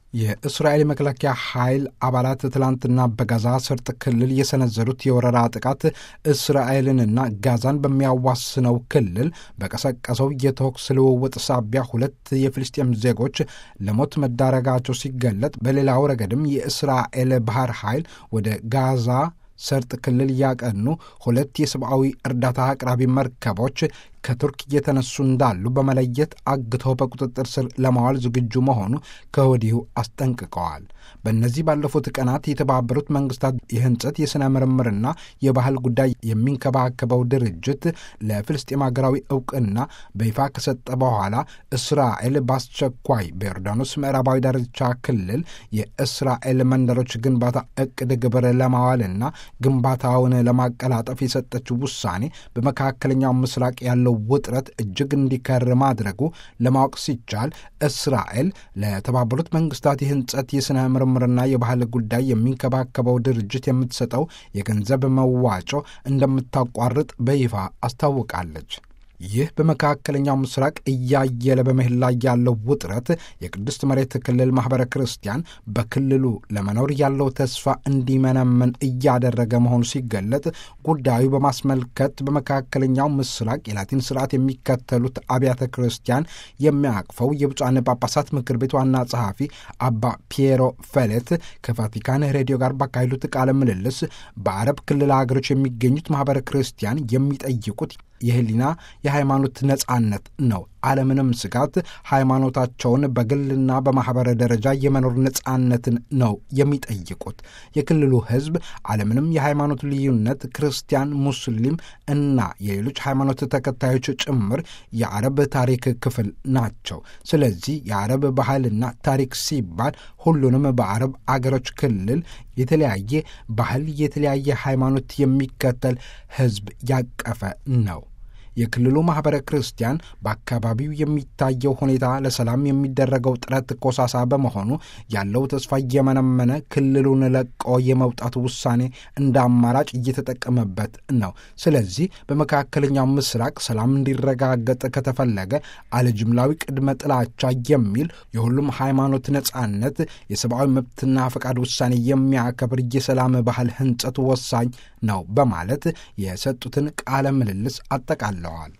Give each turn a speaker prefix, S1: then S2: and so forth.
S1: የእስራኤል መከላከያ ኃይል አባላት ትላንትና በጋዛ ሰርጥ ክልል የሰነዘሩት የወረራ ጥቃት እስራኤልንና ጋዛን በሚያዋስነው ክልል በቀሰቀሰው የተኩስ ልውውጥ ሳቢያ ሁለት የፍልስጤም ዜጎች ለሞት መዳረጋቸው ሲገለጥ፣ በሌላው ረገድም የእስራኤል ባህር ኃይል ወደ ጋዛ ሰርጥ ክልል ያቀኑ ሁለት የሰብአዊ እርዳታ አቅራቢ መርከቦች ከቱርክ እየተነሱ እንዳሉ በመለየት አግተው በቁጥጥር ስር ለማዋል ዝግጁ መሆኑ ከወዲሁ አስጠንቅቀዋል። በእነዚህ ባለፉት ቀናት የተባበሩት መንግስታት የህንጸት የሥነ ምርምርና የባህል ጉዳይ የሚንከባከበው ድርጅት ለፍልስጤም ሀገራዊ እውቅና በይፋ ከሰጠ በኋላ እስራኤል በአስቸኳይ በዮርዳኖስ ምዕራባዊ ዳርቻ ክልል የእስራኤል መንደሮች ግንባታ እቅድ ግብር ለማዋልና ግንባታውን ለማቀላጠፍ የሰጠችው ውሳኔ በመካከለኛው ምስራቅ ያለው ውጥረት እጅግ እንዲከር ማድረጉ ለማወቅ ሲቻል እስራኤል ለተባበሩት መንግስታት የህንጸት የሥነ ምርምርና የባህል ጉዳይ የሚንከባከበው ድርጅት የምትሰጠው የገንዘብ መዋጮ እንደምታቋርጥ በይፋ አስታውቃለች። ይህ በመካከለኛው ምስራቅ እያየለ በመሄድ ላይ ያለው ውጥረት የቅድስት መሬት ክልል ማኅበረ ክርስቲያን በክልሉ ለመኖር ያለው ተስፋ እንዲመነምን እያደረገ መሆኑ ሲገለጥ ጉዳዩ በማስመልከት በመካከለኛው ምስራቅ የላቲን ስርዓት የሚከተሉት አብያተ ክርስቲያን የሚያቅፈው የብፁዓን ጳጳሳት ምክር ቤት ዋና ጸሐፊ አባ ፒየሮ ፌሌት ከቫቲካን ሬዲዮ ጋር ባካሄዱት ቃለ ምልልስ በአረብ ክልል ሀገሮች የሚገኙት ማኅበረ ክርስቲያን የሚጠይቁት የህሊና የሃይማኖት ነጻነት ነው። አለምንም ስጋት ሃይማኖታቸውን በግልና በማኅበረ ደረጃ የመኖር ነጻነትን ነው የሚጠይቁት። የክልሉ ሕዝብ አለምንም የሃይማኖት ልዩነት ክርስቲያን፣ ሙስሊም እና የሌሎች ሃይማኖት ተከታዮች ጭምር የአረብ ታሪክ ክፍል ናቸው። ስለዚህ የአረብ ባህልና ታሪክ ሲባል ሁሉንም በአረብ አገሮች ክልል የተለያየ ባህል፣ የተለያየ ሃይማኖት የሚከተል ሕዝብ ያቀፈ ነው። የክልሉ ማኅበረ ክርስቲያን በአካባቢው የሚታየው ሁኔታ ለሰላም የሚደረገው ጥረት ኮሳሳ በመሆኑ ያለው ተስፋ እየመነመነ ክልሉን ለቆ የመውጣት ውሳኔ እንደ አማራጭ እየተጠቀመበት ነው። ስለዚህ በመካከለኛው ምስራቅ ሰላም እንዲረጋገጥ ከተፈለገ አለጅምላዊ ቅድመ ጥላቻ የሚል የሁሉም ሃይማኖት ነጻነት፣ የሰብአዊ መብትና ፈቃድ ውሳኔ የሚያከብር የሰላም ባህል ህንጸት ወሳኝ ነው በማለት የሰጡትን ቃለ ምልልስ አጠቃለዋል።